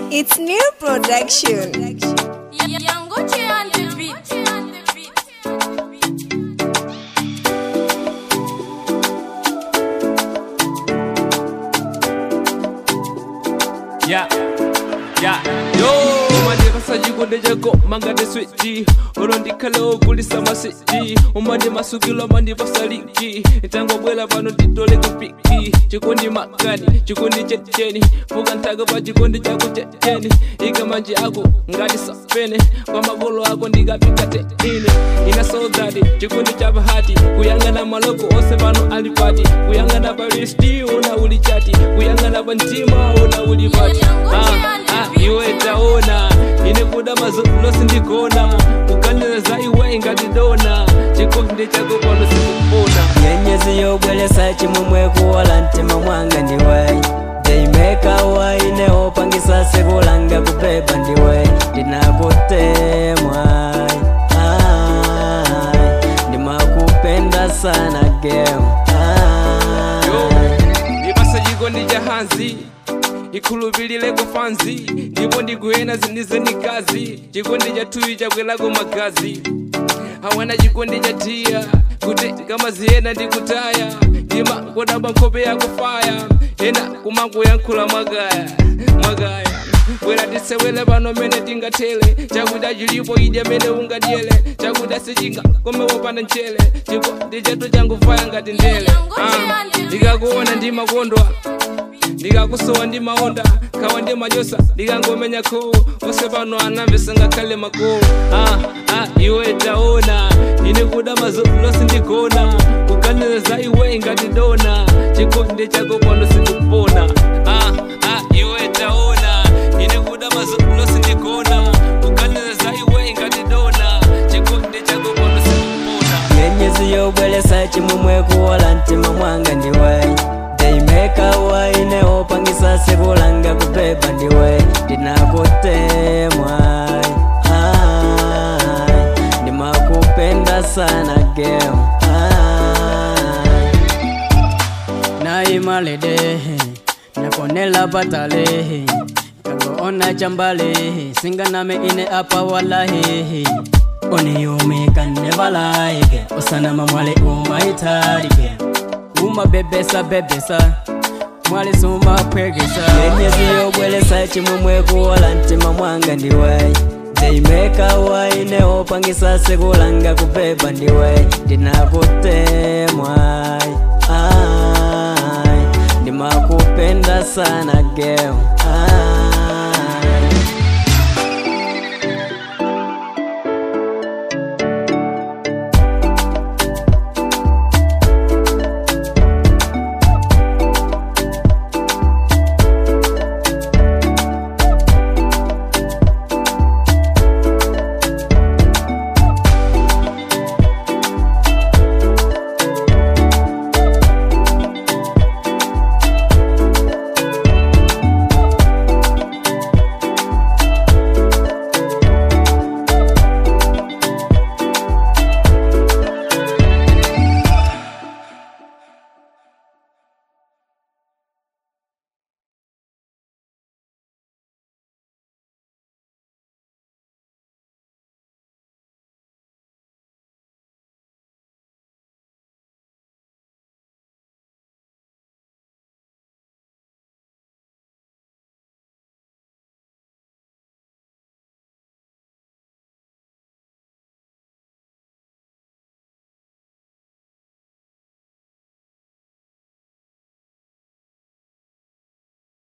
It's new production. Yangoche on the beat. Yeah, yeah, yo umanye kasajikundi jako mangade switi olondikale okulisa masiti umanye masukilo mandi basaliki itangobwela pano titole kupiki chikundi makani chikundi chetcheni fuka ntaga pa chikundi chako chetcheni ikamanji ako ngati sapene kwa magolo ako ndikapika teine ina soldati chikundi cha bahati kuyang'ana maloko ose pano alipati kuyang'ana pa listi una uli chati kuyang'ana pa mtima una uli pati ah, ah, iwe taona ine kuda mazolo sindikona kukanira za iwe ngatidona chikondi chako pano sikupona nyenyezi yobwelesa chimwemwe kuwala mtima mwanga ndiwe deimeka waine opangisa sekulanga kubeba ndiwe ndinakutemwa ndimakupenda sana gem yo ndipasa chikondi cha hanzi ikhulupilire kufanzi ndipo ndikuyena zindizenikazi chikondi cha thuyi chakwelako magazi awana chikondi cha tiya kuti kama ziyena ndikutaya ndima kodaba nkhope yako faya ena kumangoyankhula mwagaya mwagaya bwera tisewele pano mene tingathele chakuda chilipo idya mene ungadyele chakuda sichinga komewopanda mchere chikondi chatu changufaya ngati ndele Ah, ndikakuona ndimakondwa ndikakusowa ndi maonda khawa ndi manyosa ndikangomenya kho onse pano anamvesa ngakhale makolo ah, ah, iwe taona ine kuda mazolo sindigona kuganira za iwe ngati dona chikondi chako pano sindikupona ah, ah, iwe taona ine kuda mazolo sindigona kuganira za iwe ngati dona chikondi chako pano sindikupona nyenyezi yobwelesa chimwemwe kuwala mtima mwanga ndiwe deimeka waine opangisa sekulanga kubeba ndiwe ndinakutemwa ndimakupenda sana gem naimalede nakonela patale kagoona chambale singaname ine apa walahi oniyumika nevalaike osanama mwale umaitarike umabebesa bebesa mwale sumapwegesa yenyezi yobwelesa chimwemwe kuwala mtima mwanga ndiwe deimeka waine opangisa sekulanga kubeba ndiwe ndinakutemwa ndimakupenda sana gem